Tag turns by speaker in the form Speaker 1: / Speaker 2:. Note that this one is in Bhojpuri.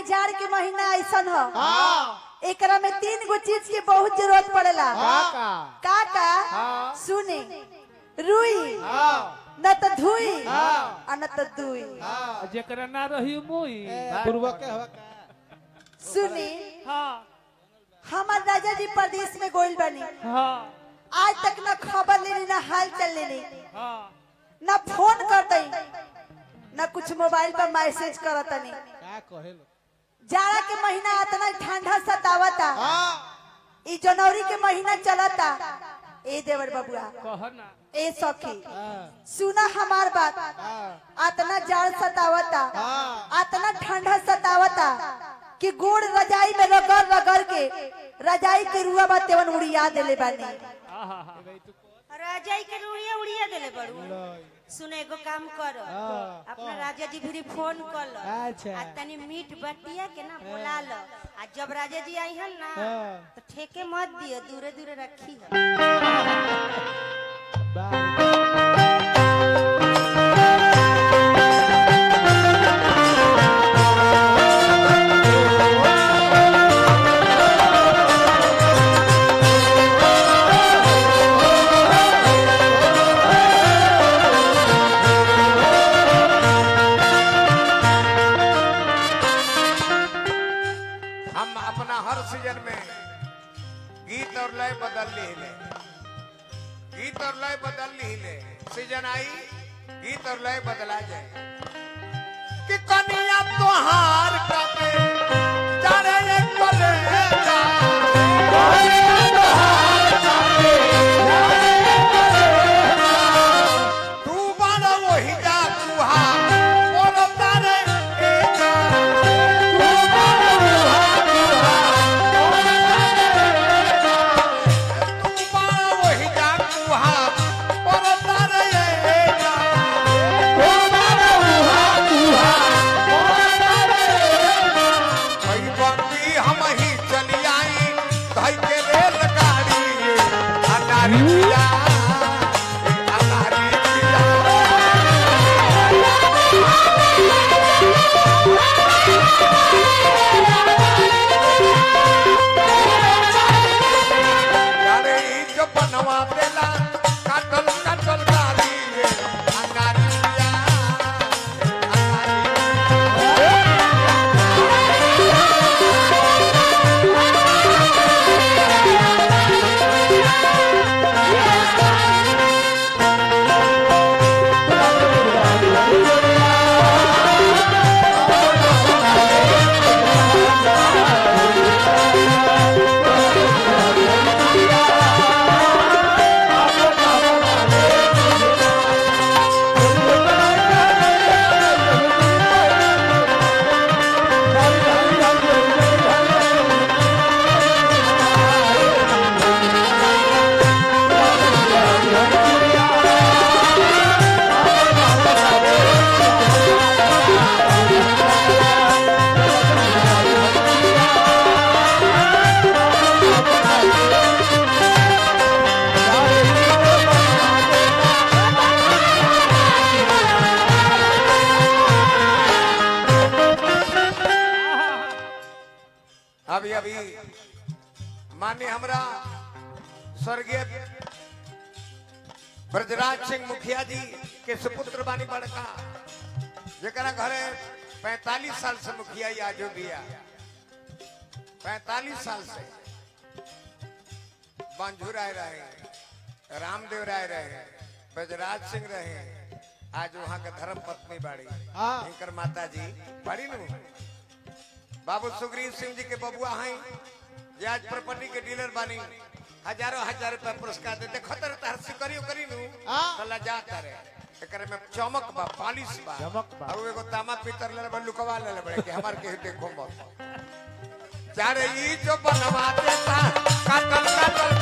Speaker 1: के जाड़ के महीना ऐसन ह
Speaker 2: हाँ
Speaker 1: एकरा में तीन गो चीज की बहुत जरूरत पड़ेला
Speaker 2: हाँ का
Speaker 1: का का
Speaker 2: हाँ।
Speaker 1: सुने रुई
Speaker 2: हाँ
Speaker 1: न त धुई
Speaker 2: हाँ।
Speaker 1: आ न त दुई
Speaker 2: हाँ
Speaker 3: जेकरा ना रही मुई
Speaker 2: पूर्वक के हवा का
Speaker 1: सुनी
Speaker 3: हाँ
Speaker 1: हमार राजा जी प्रदेश में गोइल बनी
Speaker 3: हाँ
Speaker 1: आज तक न खबर लेनी न हाल चल लेनी
Speaker 3: हाँ
Speaker 1: न फोन कर दई न कुछ मोबाइल पर मैसेज करतनी
Speaker 2: का कहे लो
Speaker 1: जाड़ा के महीना इतना ठंडा सतावता
Speaker 2: हाँ
Speaker 1: ई जनवरी के महीना चलता ए देवर बबुआ
Speaker 3: कह ना
Speaker 1: ए सखी
Speaker 2: हाँ
Speaker 1: सुना हमार बात
Speaker 2: हाँ
Speaker 1: अतना जाड़ सतावता
Speaker 2: हाँ
Speaker 1: अतना ठंडा सतावता कि गोड़ रजाई में रगड़ रगड़ के रजाई के रुआ बा तेवन उड़िया देले बानी
Speaker 3: आहा हा
Speaker 4: राजाई के उड़िया उड़िया देले बड़ू
Speaker 2: लो
Speaker 4: सुने एगो काम कर
Speaker 2: हाँ,
Speaker 4: अपना राजा जी भी फोन कर लो
Speaker 2: अच्छा।
Speaker 4: आ तनी मीट बटिया के ना बुला लो आ जब राजा जी आई हन ना
Speaker 2: हाँ।
Speaker 4: तो ठेके मत दियो दूरे दूरे रखी हो
Speaker 2: बाय
Speaker 5: हम अपना हर सीजन में गीत और लय बदल ली ले गीत और लय बदल ली ले सीजन आई गीत और लय बदला जाए कि कनिया तोहार कपे जाने ये कलेजा कनिया तोहार कपे जाने ये कलेजा तू बड़ा वही जा कुहा बोलो तारे एजा तू बड़ा वही जा तू बड़ा वही जा कुहा बोलो तारे एजा तू बड़ा वही कुहा बोलो तारे एजा भाई बंदी हम ही चली आई भाई के रेलगाड़ी अनारी पिया अनारी पिया यारे ई जो बनवा देला काटल काटल गाली रे अंगारी पिया अंगारी अभी अभी मान्य हमरा स्वर्गीय ब्रजराज सिंह मुखिया जी के सुपुत्र बानी बड़का जरा घरे 45 साल से मुखिया ही आजो बिया 45 साल से बांझू राय रहे रामदेव राय रहे ब्रजराज सिंह रहे आज वहाँ के धर्म पत्नी बाड़ी
Speaker 2: हाँ।
Speaker 5: इनकर माता जी बाड़ी नु बाबू सुग्रीव सिंह जी के बबुआ हैं जे आज प्रॉपर्टी के डीलर बानी हजारों हजार रुपया पुरस्कार देते खतर तार सिकरियो करी नु
Speaker 2: हाँ।
Speaker 5: सला जाता रे एकरे में चमक बा पालिश बा
Speaker 2: चमक बा।
Speaker 5: और एगो तामा पीतर ले बा लुकवा ले बड़े कि हमार के देखो मत चारे ई जो बनवा देता काटल काटल